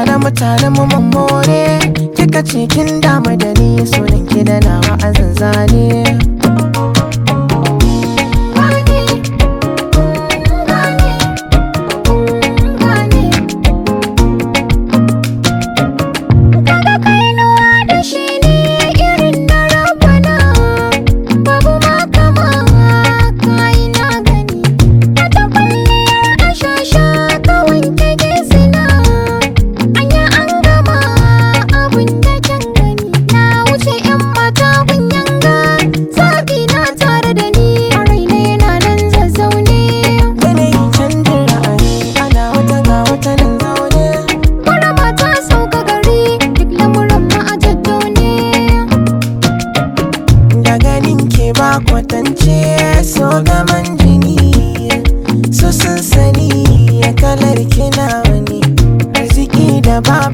tare mu tare mu mamore kika ce kin damu da ni sunan ki da nawa a zanzane Kaga kainuwa da shi ne irin na rabana Babu ma kama kayi na gani Wata kwalliyar ashasha ka wanke gesina Anya an gama abun da can gani Na wuce yan mata kun yanga Zaɓi na tare da ni a raina yana nan zazzaune yanayin canjin ra'ayi ana wata ga wata nan zaune Ƙwarama ta sauka gari duk lamuran ma a tattaune da ganin ke ba kwatance so gaman jini su sun sani kalar kina wani arziki da babu